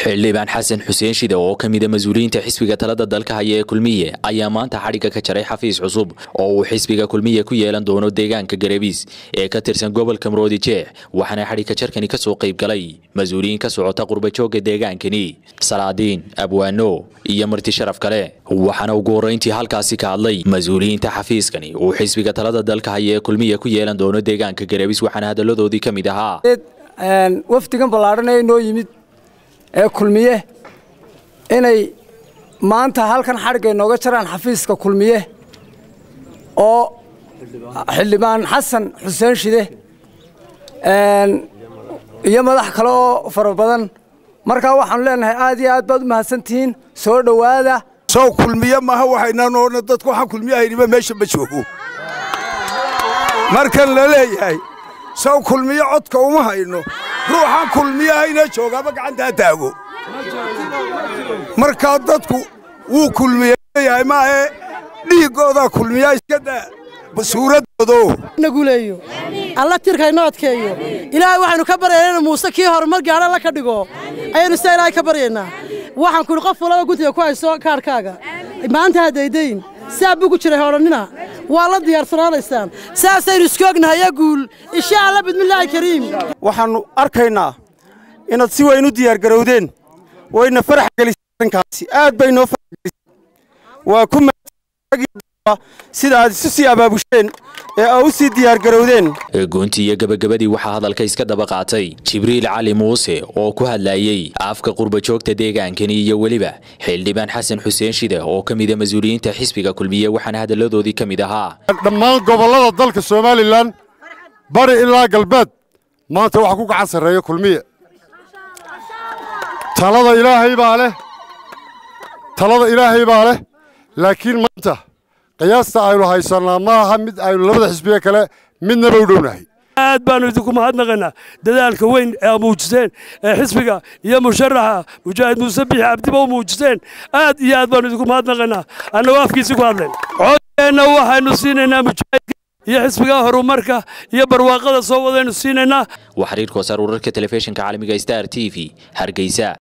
xildhibaan xasan xuseen shide oo ka mida mas-uuliyiinta xisbiga talada dalka haya ee kulmiye ayaa maanta xadhigga ka jaray xafiis cusub oo uu xisbiga kulmiye ku yeelan doono deegaanka garebiis ee ka tirsan gobolka maroodi jeex waxaana xadhigga jarkani ka soo qayb galay mas-uuliyiin ka socota qurbajooga deegaankani salaadiin abwaano iyo marti sharaf kale waxaana ugu horrayntii halkaasi ka hadlay mas-uuliyiinta xafiiskani uu xisbiga talada dalka haya ee kulmiye ku yeelan doono deegaanka garebiis waxaana hadalladoodii ka mid ahaa wafdigan ballaadhan ee noo yimid ee kulmiye inay maanta halkan xadhigay nooga jaraan xafiiska kulmiye oo xildhibaan xasan xuseen shide iyo madax kale oo fara badan markaa waxaanu leenahay aad iyo aad baad u mahadsantihiin soo dhowaada sow kulmiye maaha waxaynaan oona dadku waxaan kulmiyahayniba meesha ma joogo markan la leeyahay sow kulmiye codka uma hayno ruuxaan kulmiyahayna joogaaba gacantaa taago markaa dadku wuu kulmiyeyahay maahe dhiiggoodaa kulmiyaa iska daa suuradoodo naguleeyo alla tirkayno adkeeyo ilaahay waxaynu ka baryaynaa inu muuse kii horumar gaadha alla ka dhigo ayaynu sidaa ilaahay ka baryaynaa waxaan kuhi qof walaba guntiga ku hayso kaarhkaaga maanta haddaydayn saa bugu jiray hodhannina waa la diyaarsanaanaysaan saasaynu isku ognahay guul insha alla bidmillaahi kariim waxaannu arkaynaa inaad si weyn u diyaargarowdeen wayna farax gelisay arrinkaasi aad bay noo farax gelisay waa ku sida aad isu sii abaabusheen ee aa u sii diyaargarowdeen goontii iyo gebagabadii waxaa hadalka iska daba qaatay jibriil cali muuse oo ku hadlayey afka qurbajoogta deegaankani iyo weliba xildhibaan xasan xuseen shide oo ka mida mas-uuliyiinta xisbiga kulmiye waxaana hadalladoodii ka mid ahaa dhammaan gobollada dalka somalilan bari ilaa galbeed maanta waxa ku gacan sarreeya kulmiye talada ilaahay baa leh talada ilaahay baa leh laakiin maanta qiyaasta aynu haysannaa ma aha mid aynu labada xisbiye kale midnaba u dhownahay aad baannu idinku mahadnaqaynaa dadaalka weyn ee muujiseen ee xisbiga iyo musharaxa mujaahid muuse bixi cabdiba u muujiseen aad iyo aad baannu idinku mahadnaqaynaa annagoo afkiisi ku hadleen codkeenna waxaynu siinaynaa mujaahidka iyo xisbiga horumarka iyo barwaaqada soo wadaynu siinaynaa waa xiriirka wasaar wararka telefishinka caalamiga star t v hargeysa